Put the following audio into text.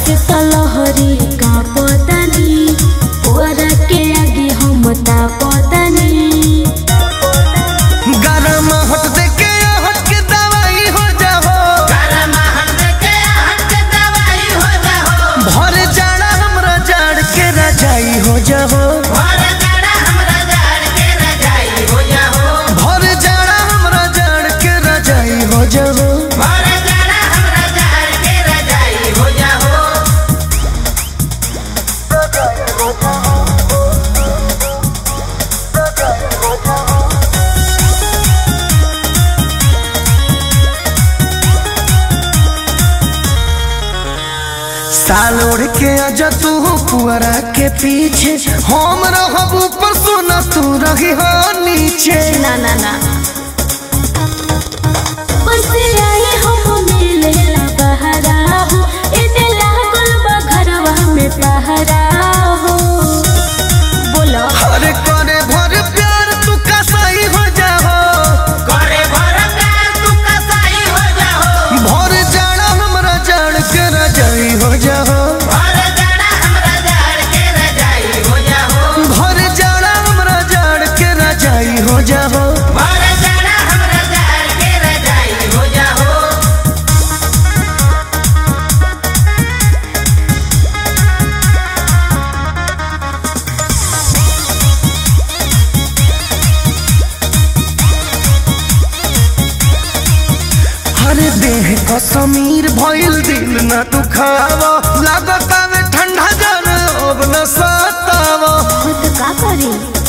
से तलहरी का पतनी पुअरा के आगे हम ता पतनी गरम हट दे के हट के दवाई हो जाओ भर जाड़ा हमरा जाड़ के रजाई हो जाओ भर जाड़ा हमरा जाड़ के रजाई हो जाओ साल ओढ़ के आजा तू पुअरा के पीछे हम रहब ऊपर सोना तू रही हो नीचे ना ना ना कैसे आए हम मिले ला बहरा हो इने लागल बा घरवा में पहरा हो बोलो अरे करे भर प्यार तू कसाई हो जाओ भर जाड़ा हमरा जाड़ के रजाई हो जाओ भर जाड़ा हमरा जाड़ के रजाई हो जाओ अरे देह का समीर भइल दिल न दुखावा लागत में ठंडा जन अब न सतावा खुद का करी